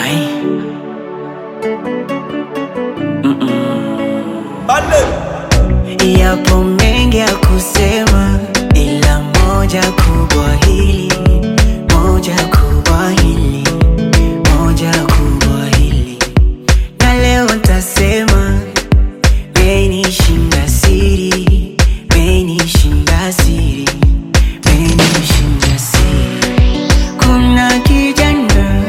Ai. Yapo mengi ya kusema, ila moja kubwa hili, moja kubwa hili, moja kubwa hili, na leo ntasema, menishinda siri, menishinda siri, menishinda siri. Kuna kijana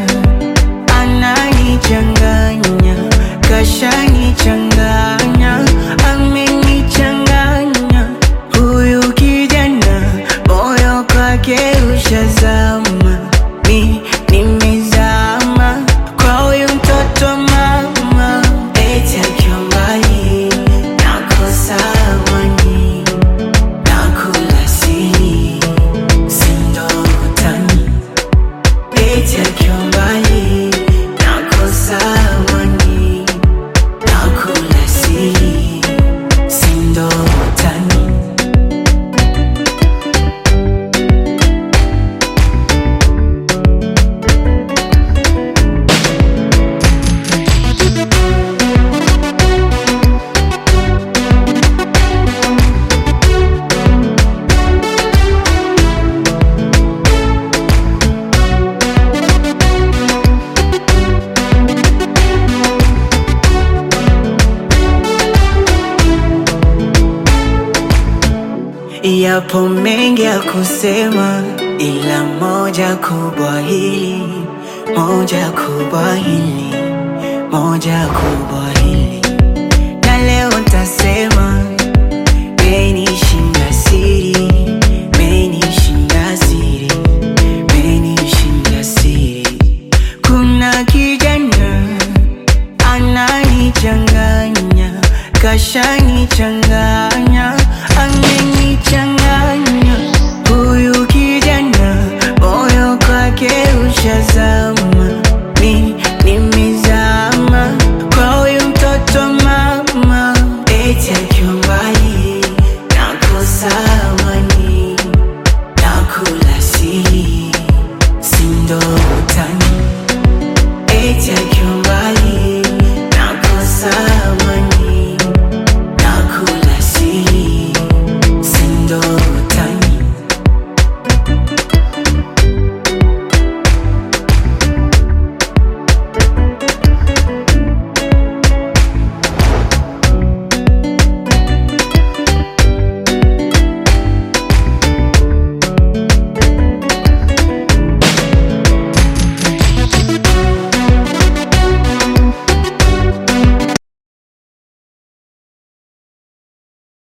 ananichanganya, kashanichanganya, amenichanganya. Huyu kijana moyo kwake ushazama, mi nimezama kwa huyu mtoto mama, eti akiwa mbali nakosa amani, nakula siri, sindo utani Eti akiwa mbali nakosa amani, nakula siri, sindo utani. Yapo mengi ya kusema, ila moja kubwa hili, moja kubwa hili, moja kubwa hili, na leo ntasema, menishinda siri, menishinda siri, menishinda siri. Kuna kijana ananichanganya, kashanichanganya, amenichanganya. Huyu kijana moyo kwake ushazama, mi nimezama kwa huyu mtoto mama, eti akiwa mbali nakosa amani, nakula siri, sindo utani eti